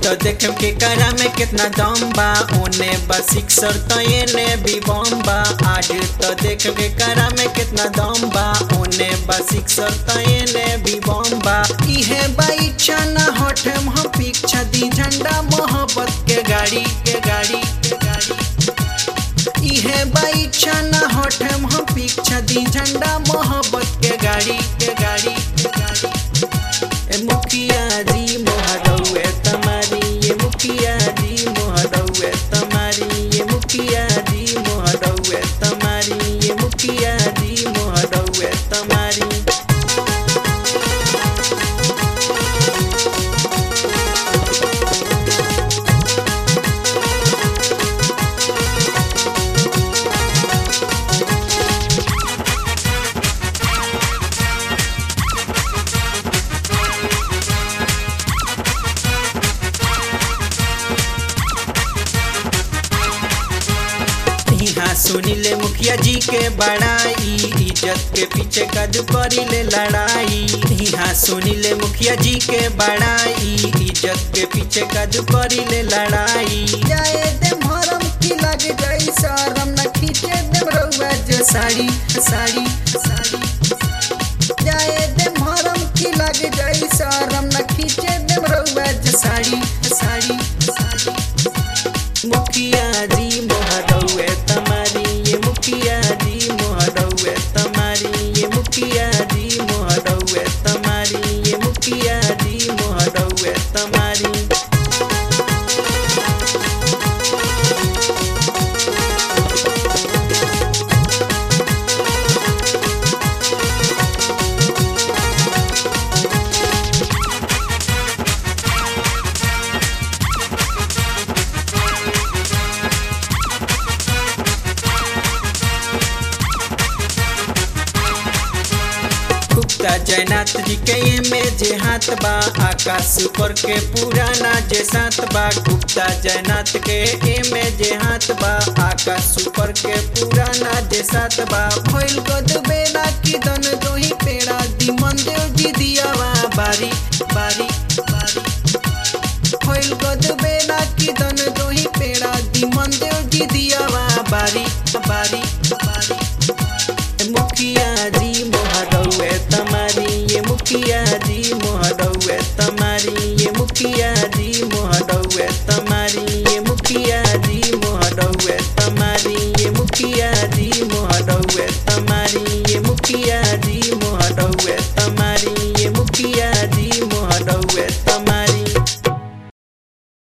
तो देखे के करा में कितना दम बा ओने बा सिक्सर तो एने भी बम बा आज तो देखे के करा में कितना दम बा ओने बा सिक्सर तो एने भी बम बा इहे बा इच्छा ना हटे हम पीछा दी झंडा मोहब्बत के गाड़ी के गाड़ी के गाड़ी इहे बा इच्छा ना हटे हम पीछा दी झंडा मोहब्बत के गाड़ी के गाड़ी के गाड़ी ए मुखिया जी मोहरौए तमारी ये मुखिया जी मोहरौए तमारी ये मुखिया जी मोहरौए तमारी ये मुखिया जी मोहरौए तमारी यहाँ सुनिले मुखिया जी के बड़ाई इज्जत के पीछे कद करिले लड़ाई यहाँ सुनिले मुखिया जी के बड़ाई इज्जत के पीछे कद करिले लड़ाई जाए दे भरम की लग जाई शरम न खींचे दे रउआ जो साड़ी साड़ी साड़ी जाए दे भरम की लग जाई शरम न खींचे दे रउआ जो साड़ी साड़ी साड़ी मुखिया जी मोहरौए तमारी ये मुखिया जी मोहरौए तमारी ये मुखिया जी मोहरौए तमारी ये मुखिया जी मोहरौए तमारी गुप्ता जयनाथ जी के में जे हाथ बा आकाश ऊपर के पुराना जे साथ बा गुप्ता जयनाथ के में जे हाथ बा आकाश ऊपर के पुराना जे साथ बा भइल गद बेला की दन दोही पेड़ा दी मंदेव जी दियावा बारी बारी बारी भइल गद बेला की दन दोही पेड़ा दी मंदेव जी दियावा बारी बारी